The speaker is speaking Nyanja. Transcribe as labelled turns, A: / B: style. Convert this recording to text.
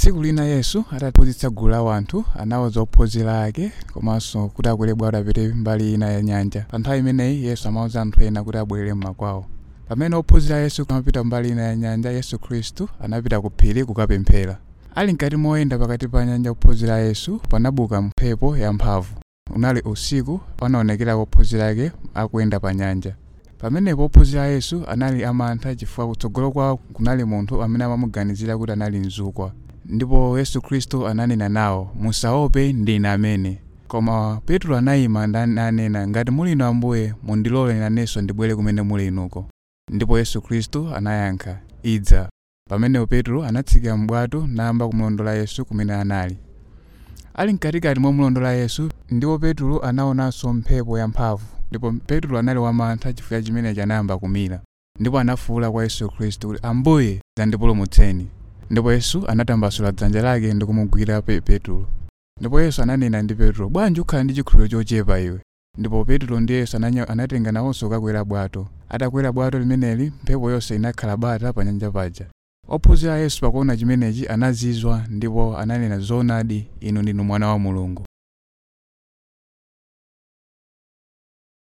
A: tsiku lina yesu ataphunzitsa gulu la wanthu anawuza ophunzira ake komanso kuti akwere bwato apite mbali ina ya nyanja pa nthawi imeneyi yesu amawuza anthu ena kuti abwerere mmakwawo pamene ophunzira yesu amapita mbali ina ya nyanja yesu khristu anapita ku phiri kukapemphera ali mkati moyenda pakati pa nyanja ophunzira yesu panabuka mphepo yamphamvu unali usiku panaonekera ophunzira ake akuyenda pa nyanja pamenepo ophunzira yesu anali amantha chifukwa kutsogolo kwawo kunali munthu amene amamuganizira kuti anali mzukwa ndipo yesu khristu ananena nawo musaope ndine amene koma petro anayima nanena ngati muli inu ambuye mundilole nanenso ndibwere kumene muli inuko ndipo yesu khristu anayankha idza pamenepo petro anatsika m'bwato nayamba kumulondola yesu kumene anali ali mkatikati momulondola yesu ndipo petro anaonanso mphepo yamphamvu ndipo petro anali wamantha chifukwa chimenechi anayamba kumira ndipo anafuwula kwa yesu khristu kuti ambuye dzandipulumutseni ndipo yesu anatambasula dzanja lake ndi kumugwira pe petro ndipo yesu ananena ndi petro bwanji ukhala ndi chikhulupiriro chochepa iwe ndipo petro ndi yesu ananya- anatenga nawonso kukakwera bwato atakwera bwato limeneli mphepo yonse inakhala bata pa nyanja paja ophunzira yesu pakuona chimenechi anazizwa ndipo ananena zoonadi inu ndinu mwana wa mulungu